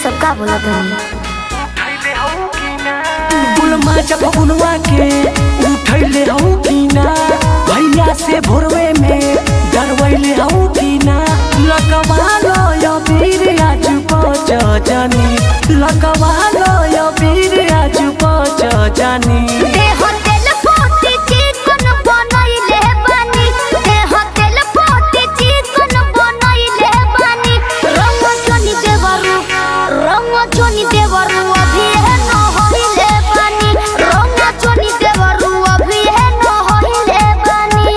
सब का बोला तनी गुलमा जब गुनवा के उठैले हौ कि ना भैया से भोरवे में डरवैले हौ कि ना लगवा लो यो वीर आज पच जानी लगवा लो यो वीर आज पच जानी देह तेल पोते चिकन बनैले बानी देह तेल पोते चिकन बनैले बानी रंग चनी देवरु रंग चनी देवरु अभी है न होइले बानी रंग चनी देवरु अभी है न होइले बानी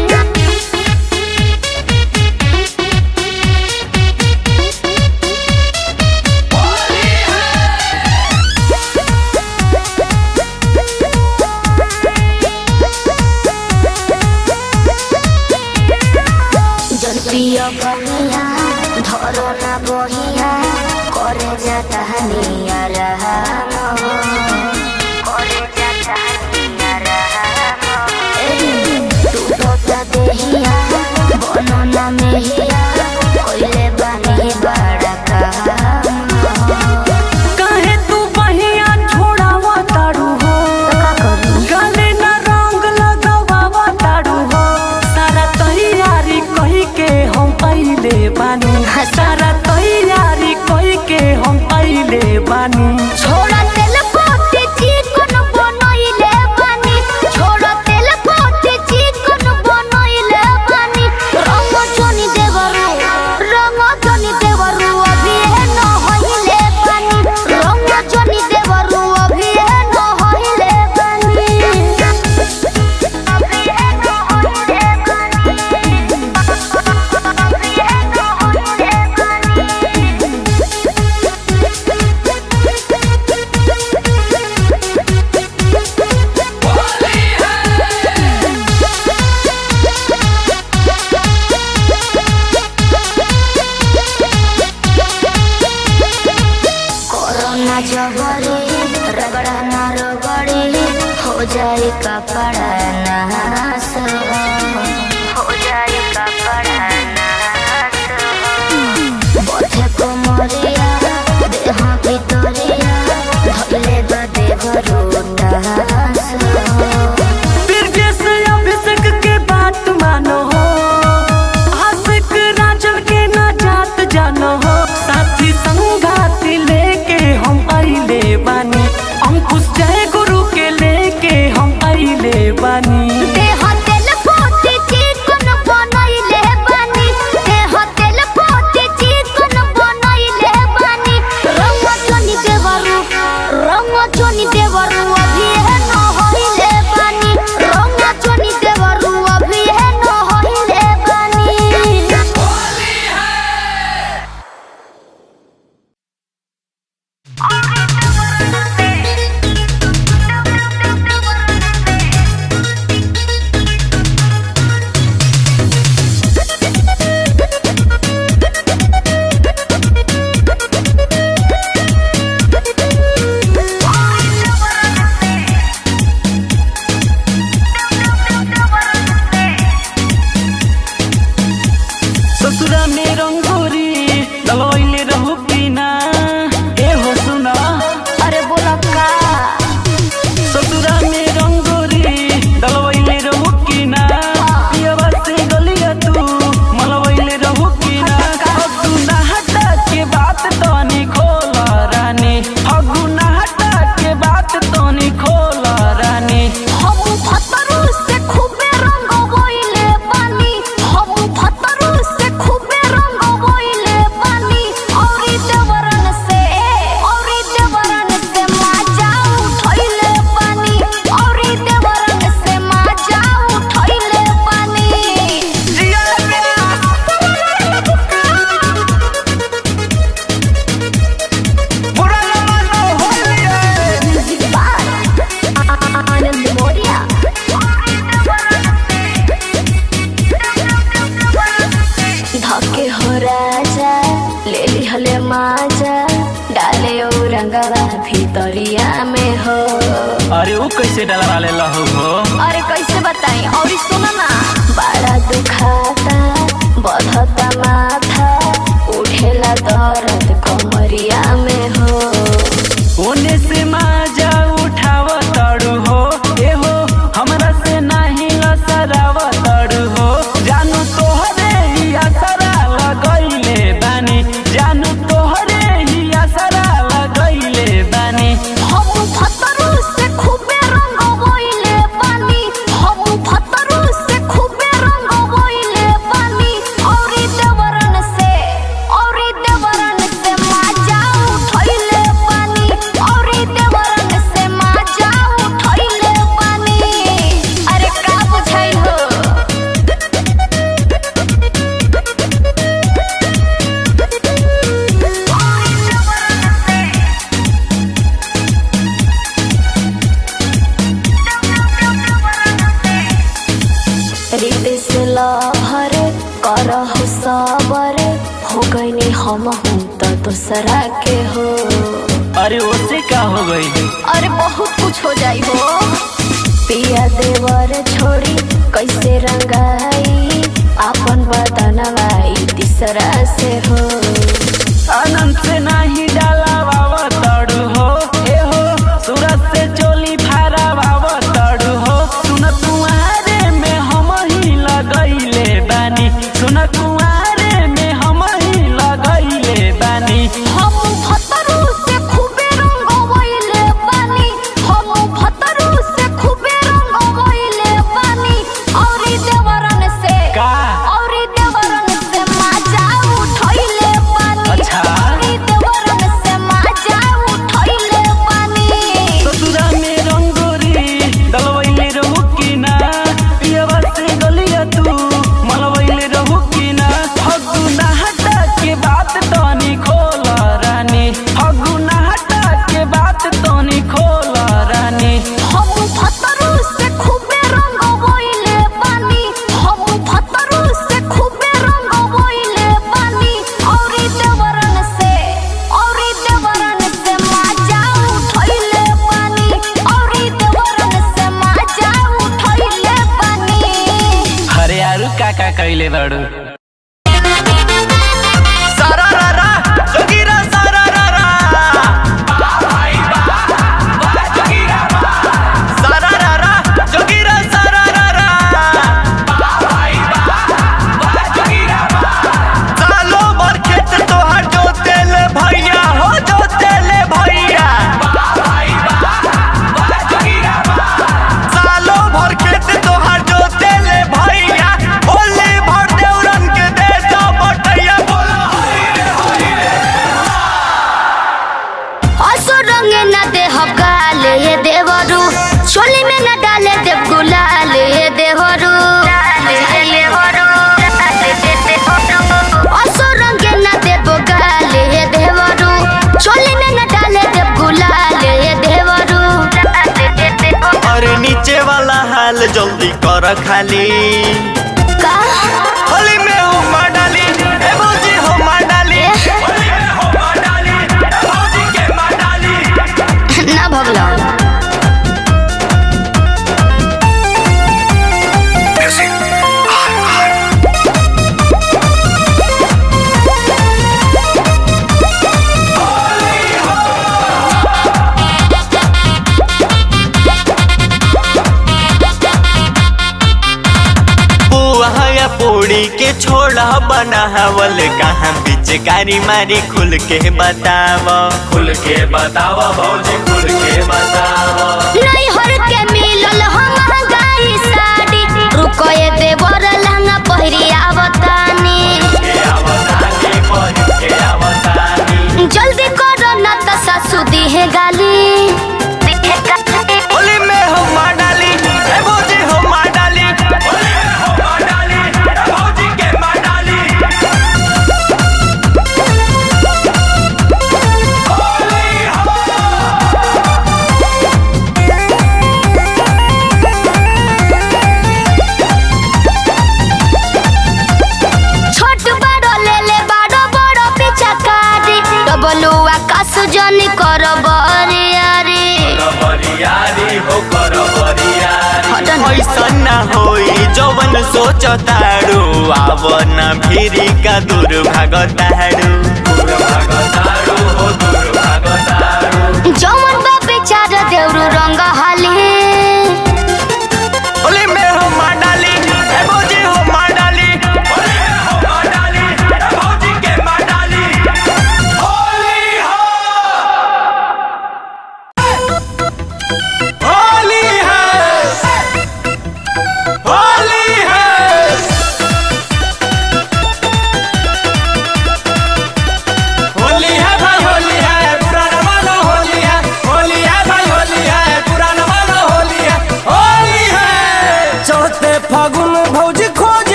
जल पिय बनिया धरो ना बहिया करे जाता हनिया रहम करे जाता हनिया रहम तू तो देहिया बनो ना मेहिया कोइले बानी बड़ा काम काहे तू बहिया छोड़ावा तारू हो का करू गले न रंग लगावा तारू हो सारा तैयारी कही के हम पहले बानी सारा तैयारी कही के हम पहले बानी छोड़ा तेल पोते चिकन बनैले बानी छोड़ा तेल पोते चिकन बनैले बानी रंग चनी देवरु रंग चनी देवरु अभी है न होइले बानी रंग चनी देवरु अभी है न होइले बानी अभी है न होइले बानी अभी है न होइले बानी कोरोना जबरी रगड़ा ना रगड़ी हो जाए कपड़ा नास हो जाए कपड़ा नास बथे कोमरिया देह भितरिया धले बदे भरोटास बिरजेश अभिषेक के बात मानो हो आशिक राजन के ना जात जानो हो साथी संगाती लेके हम आइले बानी अंकुश जय गुरु के लेके हम आइले बानी देह तेल पोते चिकन बनैले बानी देह तेल पोते चिकन बनैले बानी रंग चनी देवरु रंग चनी देवरु अभी है न होइले बानी रंग चनी देवरु अभी है न होइले बानी ससुरा में रंगोरी दलवैले रहू पीना ए हो सुना अरे बोला का ससुरा में रंगोरी दलवैले रहू कीना पियवा से गलिया तू मलवैले रहू कीना हगु ना हटा के बात तनी खोला रानी हगु ना हटा के बात तनी खोला रानी हम फतरू से खूबे रंग बोइले बानी हम फतरू से खूबे रंग बोइले बानी औरी देवरन से औरी देवरन से माजा उठैले बानी औरी देवरन से माजा उठैले बानी आनंद मोरिया धके हो राजा ले लिहले माजा डाले ओ रंगवा भितरिया में हो अरे वो कैसे डलवा ले लहू हो अरे कैसे बताई और सुनो ना बड़ा दुखाता बढ़ता माथा उठेला दर्द कमरिया में तो दूसरा के हो अरे उससे का हो गई अरे बहुत कुछ हो जाई हो पिया देवर छोड़ी कैसे रंगाई अपन बदनवाई तीसरा से हो आनंद से नाही डाला बाबा तड़ू हो ए हो सूरत से चोली फारा बाबा तड़ू हो सुन कुआरे में हम ही लगैले बानी सुन कुआरे में हम ही लगैले बानी हम भतरू से खूबे रंगवैले बानी हम भतरू से खूबे रंगवैले बानी औरी देवरन से का औरी देवरन से मजा उठैले बानी अच्छा। औरी देवरन से मजा उठैले बानी ससुरा में रंगोरी दलवैले रहू की ना पियवा से गलिया तू मलवैले रहू की ना फगुना हटा के बात तनी खोल रानी फगुना हटा के बात तनी खोल रानी हम भतरू से खूबे रंगवैले बानी हम भतरू से खूबे रंगवैले बानी औरी देवरन से औरी देवरन से मजा उठैले बानी औरी देवरन से मजा उठैले बानी हरे आरु काका कैले बड़ू सालो भर खेत तोहर जोतेल भैया हो जोतेल भैया सालो भर खेत तोहर जोतेल भैया होली भर देवरन के दे दो बटैया बोलो असो रंगे न दे हकाल ये देवरू चोली में न डाले देव गुलाल ये देवरू असो रंगे न दे बोगाल ये देवरू चोली में न डाले देव गुलाल ये देवरू अरे नीचे वाला हाल जल्दी कर खाली का होली में हो मार डाली ए भौजी हो मार डाली होली में हो मार डाली ए भौजी के मार डाली ना भगला बुआ या पूड़ी के छोड़ा बनावल कहाँ पिचकारी मारी खुल के बताव खुल के बताव भौजी खुल के बताव नहीं हर के मिलल हम गाई साड़ी रुको ये देवर लहंगा पहिरी आवतानी जल्दी करो ना तो सासू दी है गाली होली में हो मार डाली ए भौजी हो मार डाली होली में हो मार डाली ए भौजी के मार डाली छोट बड़ो ले ले बड़ो बड़ो पीछा कारी डबलू आकाश जनी करो बरियारी हटन ऐसा न होई जवन सोचताड़ू आवन भिरी का दूर भागताड़ू जमन बा बेचारा देवरू रंग हाली होली में हो मार डाली ए भौजी हो मार डाली होली में हो मार डाली ए भौजी के मार डाली होली हो होली है होली है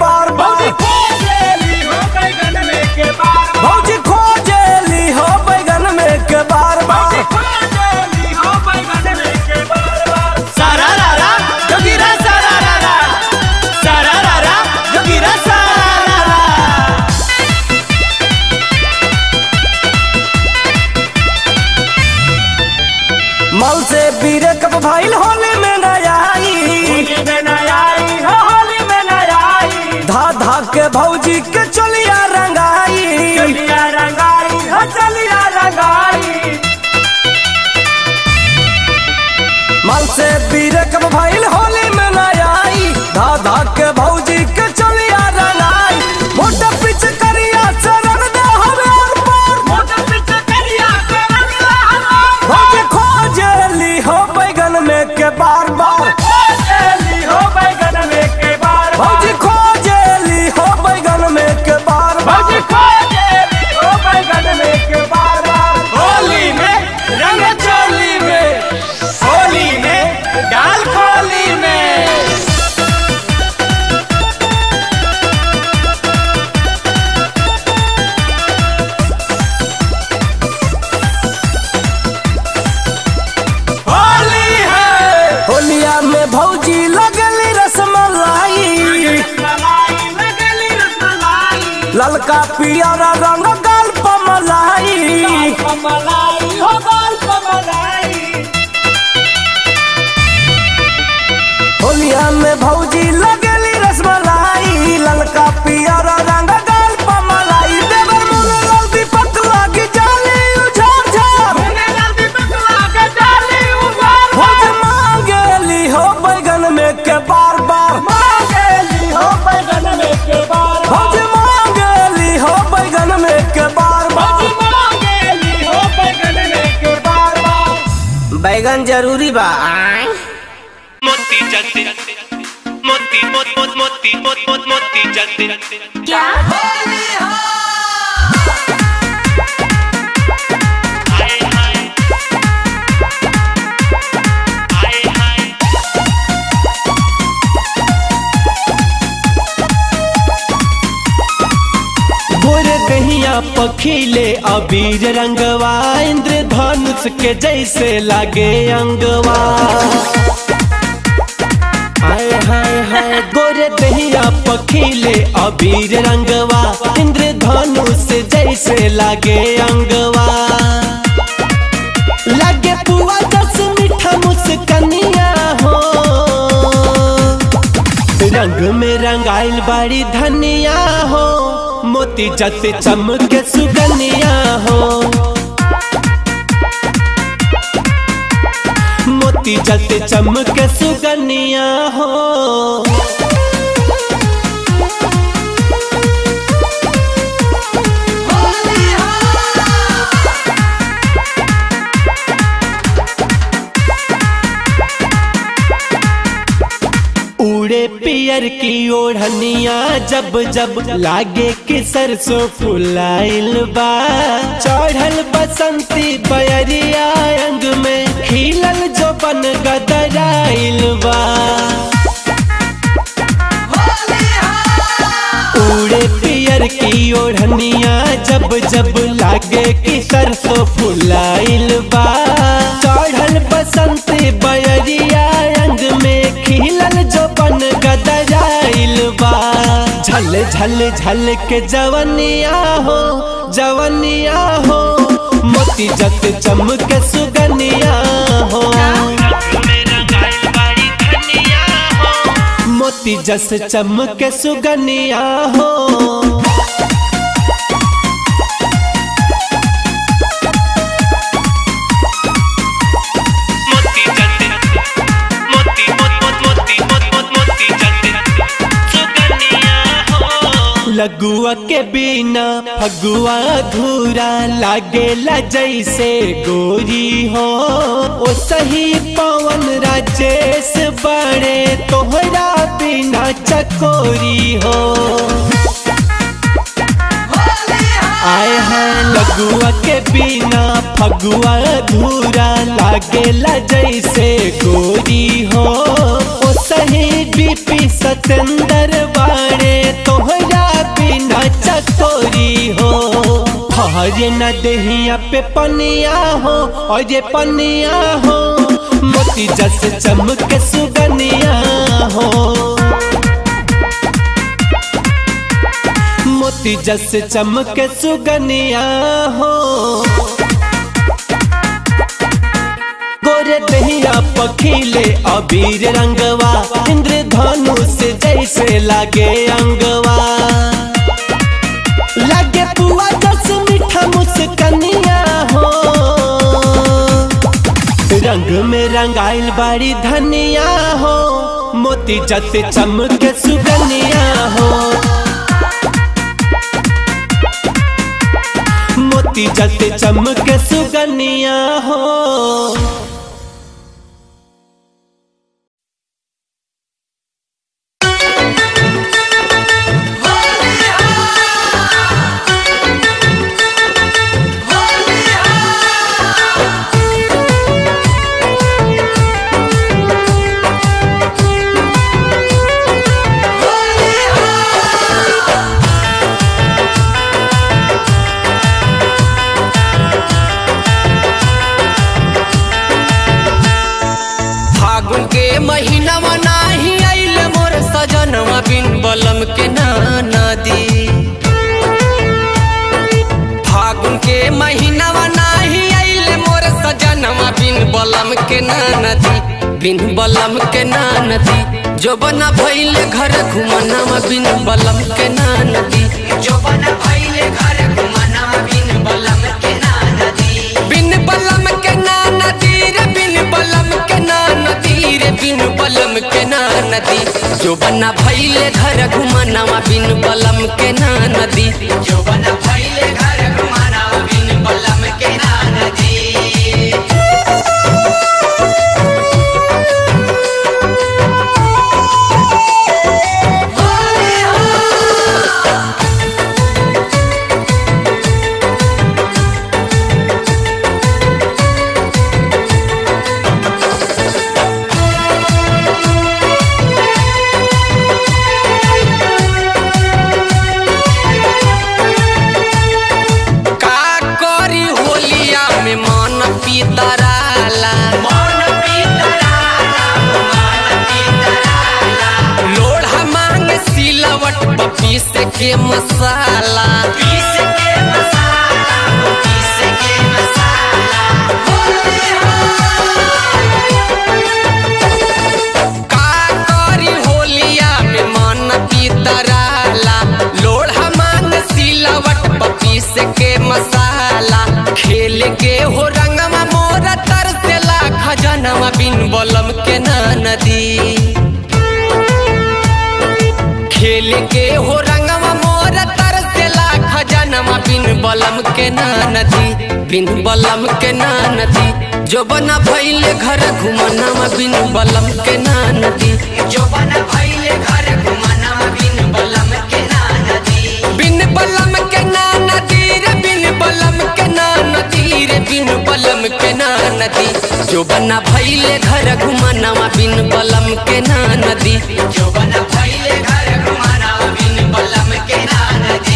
बार बार भौजी खोजेली हो बैगन में के बार बार सारा रारा जोगिरा सारा रारा सारा रारा जोगिरा सारा रारा मल से बीरे कब भाईल होली में नया आई धा धा के भौजी के चलिया रंगाई मल से बीरे कब भाईल होली में नया आई धा धा के भौजी के चलिया रंगाई मोटा पीछे करिया चरण दे हवे और पार भौजी खोजेली हो बैगन में के बार बार भौजी खोजेली हो बैगन में के बार बार होली में रंग चोली में होली में डाल खोली में होली है होलिया में भौजी लगली रसमलाई ललका पियरा रंग गाल पमलाई होलिया में भौजी लगली रसमलाई ललका पियरा रंग गाल पमलाई देवर मुन लाल दीपक लागी जाली उझार झार भौजी मांगेली हो बैगन में के बार बार भौजी मांगेली हो बैगन में के बार बार बैगन जरूरी बा मोती जलते मोती मोत मोत मोती मोत मोत मोती जलते क्या हाय हाय हाय हाय गोरे दहिया पखीले अबीर रंगवा इंद्रधनुष के जैसे लागे अंगवा हाय हाय हाय गोरे दहिया पखीले अबीर रंगवा इंद्रधनुष जैसे लागे अंगवा लागे पुआ दस मीठा मुस्कनिया हो रंग में रंगाइल बाड़ी धनिया हो मोती जते चमके सुगनिया हो मोती जते चमके सुगनिया हो उड़े पियर की ओढ़निया जब जब लागे कि सरसों फुलाइल बा चढ़ल बसंती बयरिया अंग में खिलल जो बन गदराइल बा उड़े पियर की ओढ़निया जब जब लागे कि सरसों फुलाइल बा चढ़ल बसंत बयरिया रंग में खिलल जो बन गदराइल बा झल झल झल के जवनिया हो जवनिया हो मोती जत चमक सुगनिया हो मेरा गाइल बाड़ी धनिया हो मोती जस चमक सुगनिया हो मोती जलते मोती मोत मोत मोती मोत मोत मोती जलते सुगनिया हो लगुआ के बिना फगुआ धूरा लागेला जैसे गोरी हो ओ सही पवन राजेश बड़े तोहरा बिना चकोरी हो आए हैं लगुआ के बिना फगुआ धूरा लागेला जैसे गोरी हो ओ सही बीपी सतेंद्र बाड़े चकोरी हो हरे न देहिया पे पनिया हो और ये पनिया हो मोती जस चमक सुगनिया हो मोती जस चमक सुगनिया हो गोरे दहिया पखीले अबीर रंगवा इंद्रधनु से जैसे लागे अंगवा लागे पुआ जस मीठा मुस्कनिया हो रंग में रंगाइल बाड़ी धनिया हो मोती जस चमके सुगनिया हो मोती जस चमके सुगनिया हो फागुन के महीनावा नाही आइल मोर सजनवा बिन बलम के नाना दी फागुन के महीनावा नाही आइल मोर सजनवा बिन बलम के नाना दी बिन बलम के नाना दी जो बना भइले घर घुमनावा बिन बलम के नाना दी जो बना भइले घर घुमनावा बिन बलम के नाना दी बिन बलम के नाना दी रे बिन बलम के नाना दी रे बिन बलम के नाना दी जो बना भइले घर घुमनावा बिन बलम के नाना दी जो बना भइले घर घुमनावा बिन बलम के नाना दी का करी होलिया में मन पीतराला मन पीतराला मन पीतराला लोढ़ा मांग सिलवट पर पीस के मसाला पीस के मसाला पीस के मसाला का करी होलिया में मन पीतराला लोढ़ा मांग सिलवट पर पीस के मसाला खेल के हो रंगमा मोरा तरसेला खजनवा बिन बलम के ना नदी खेल के हो रंगवा मोर तरसेला खजनवा बिन बलम के ना नदी बिन बलम के ना नदी जो बना भइले घर घुमनावा बिन बलम के ना नदी जो बना भइले घर घुमनावा बिन बलम के ना नदी बिन बलम के ना नदी रे बिन बलम के ना नदी रे बिन बलम के ना नदी जो बना भइले घर घुमनावा बिन बलम के ना नदी जो बना भइले घर घुमनावा बिन बलम के ना नदी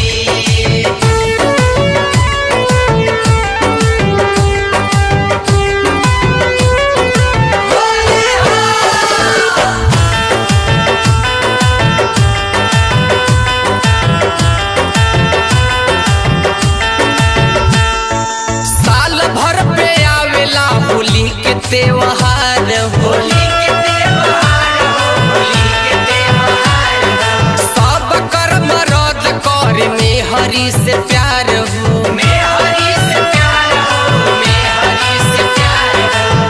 साल भर पे आवेला होली के त्योहार होली के त्योहार होली के त्योहार सब कर्म रद कर में हरि से प्यार हो में हरि से प्यार हो में हरि से प्यार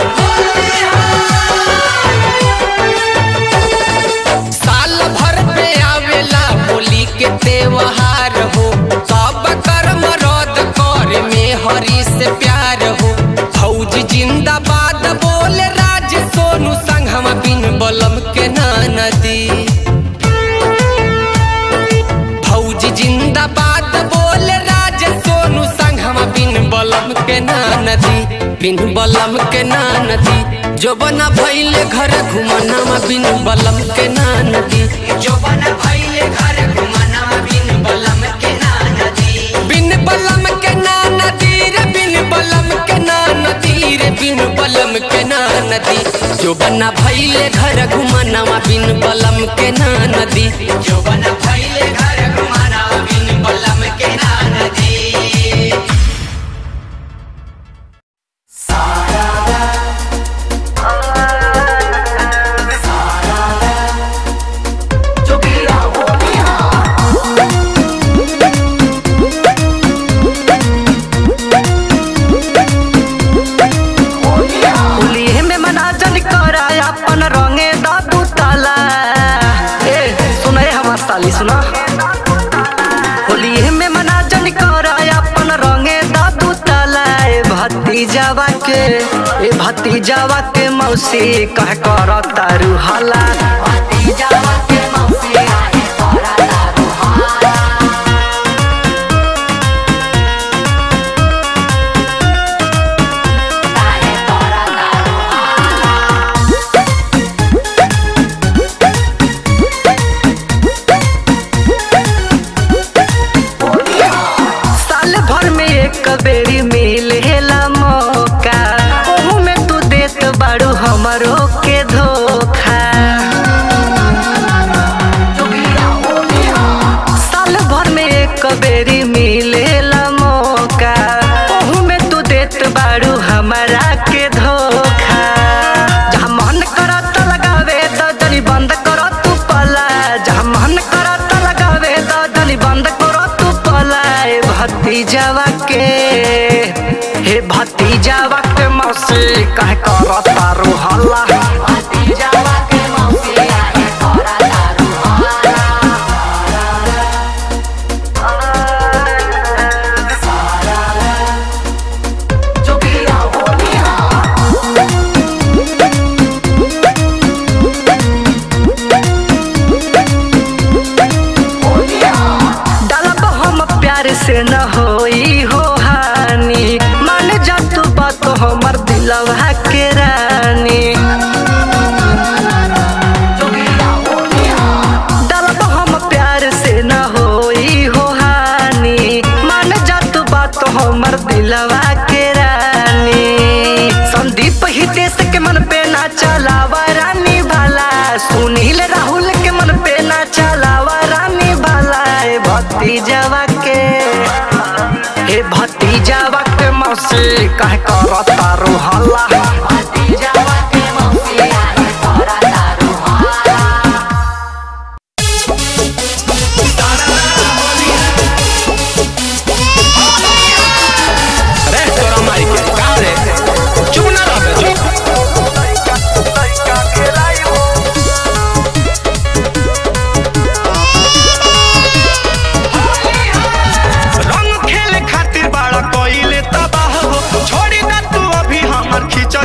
हो साल भर पे आवेला होली के त्योहार हो सब कर्म रद कर में हरि से प्यार हो फौज जिंदाबाद बोले राज सोनू संग हम बिन बलम के ना नदी फौज जिंदाबाद बोले राज सोनू संग हम बिन बलम के ना नदी बिन बलम के ना नदी जो बना भइले घर घुमनामा बिन बलम के ना नदी जो बना भइले घर घुमनामा बिन बलम के जो बना भैले घर घुमानावा बिन बलम के ना नदी जो बना भैले घर घुमानावा बिन बलम के ना नदी होली में मना जन करा अपन रंगे दादू ताला ए सुना ए हमार साली सुना होली में मना जन करा अपन रंगे दादू ताला ए भतीजावा के ए भतीजावा के मौसी कह कर तारू हाला भतीजावा के मौसी कह कर तारू हाला साल भर में एक बेरी मिलेला मौका ओहू में तू देत बाड़ू हमरो के धोखा साल भर में एक बेरी मिलेला मौका ओहू में तू देत बाड़ू हमारा के धोखा जहाँ मन करत लगावे तो जनी बंद करो तू पला जहाँ मन करत लगावे तो जनी बंद करो तू पला ए भतीजावा के हे भतीजावा के मौसी कह कर तारू हल्ला भतीजावा के मौसी कह कर तारू डालब हम प्यार से न होई हो हानि मान जा तू बात हमर दिलवा के रानी डालब हम प्यार से न होई हो हानि मान जा तू बात हमर दिलवा के रानी संदीप हितेश के मन पे ना चलावा रानी भाला सुनील राहुल के मन पे ना चलावा रानी भाला ए भतीजावा के हे भतीजावा के मौसी कह कर तारू हल्ला भतीजावा के मौसी कह कर तारू हल्ला अरे तोरा माई के का रे चुप ना रह बे, चुप रंग खेले खातिर बड़ा कोइले तबाह हो छोड़ी ना तू अभी हमर खींच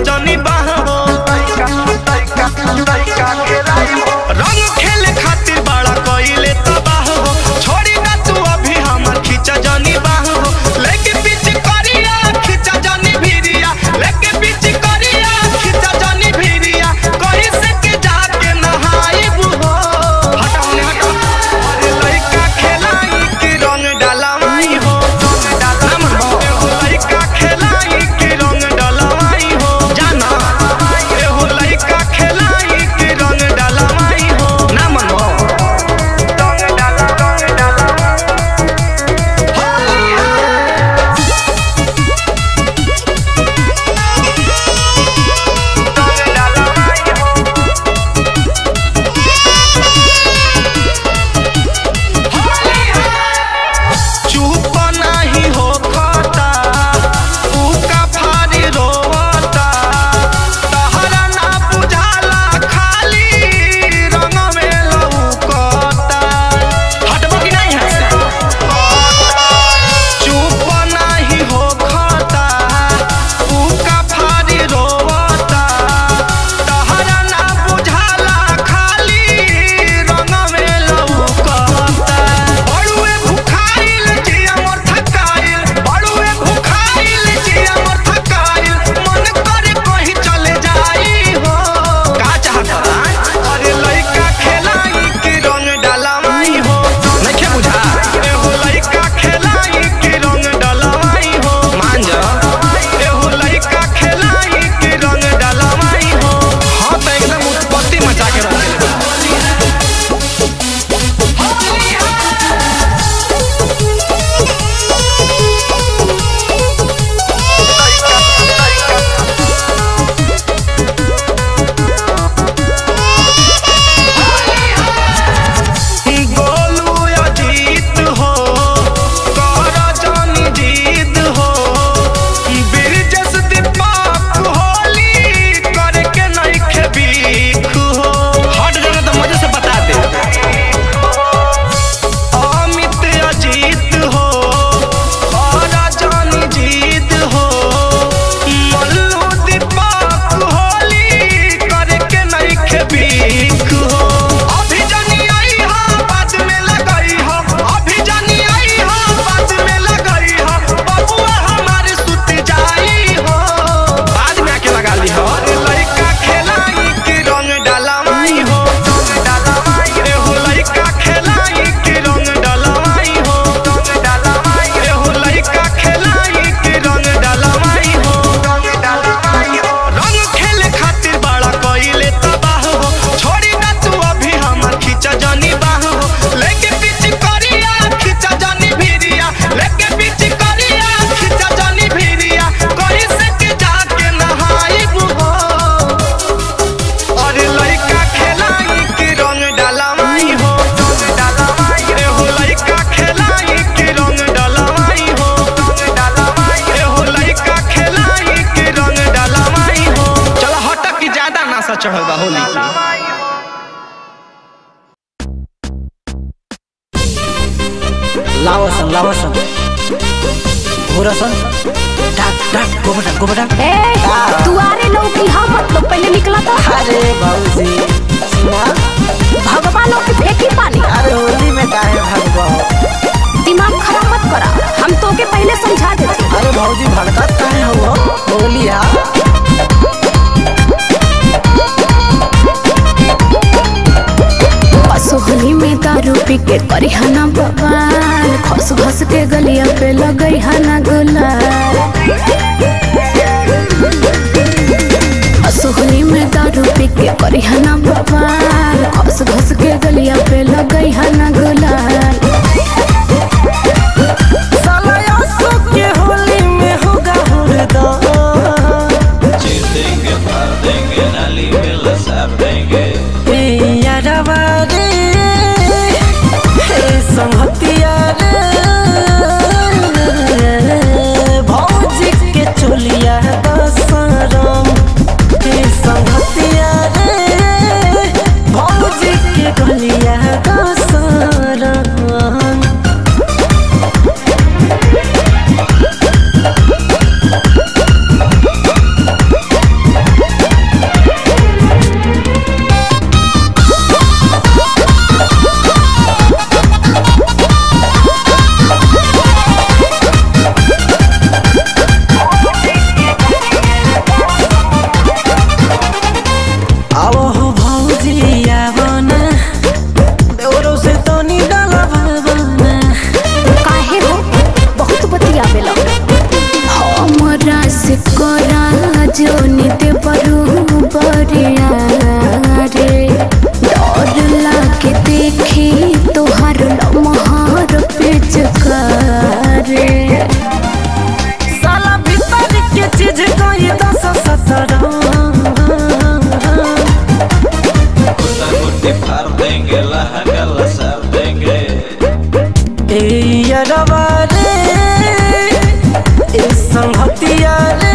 लाओ सन लाओ सन घोरा सन डाक डाक गोबटा गोबटा ए तू आरे लौकी हम मतलब पहले निकला था अरे भौजी सुना भगवान लोग की फेंकी पानी अरे होली में काहे भागबो दिमाग खराब मत करा हम तो के पहले समझा देते अरे भौजी भड़कत काहे हो होली आ असोहली में दारू पी के करी हना बवाल खस खस के गलिया पे लगई हना गुलाल असोहली में दारू पी के करी हना बवाल खस खस के गलिया पे लगई हना गुलाल साला यासो के होली में होगा हुरदा ए यारवा रे ए संगतिया रे भौजी के चोलिया दसरम ए संगतिया रे भौजी के गलिया दसरम आवो हो भौजी आवो ना देवरो से तो नी डाला भावना काहे हो बहुत बतिया बेला हमरा से करा जो निते परू बरिया रे डर लागे देखी तोहर लमहर पिचकारे साला भीतर के चीज कोई दस सतरह ए यारवा रे ए संगतिया रे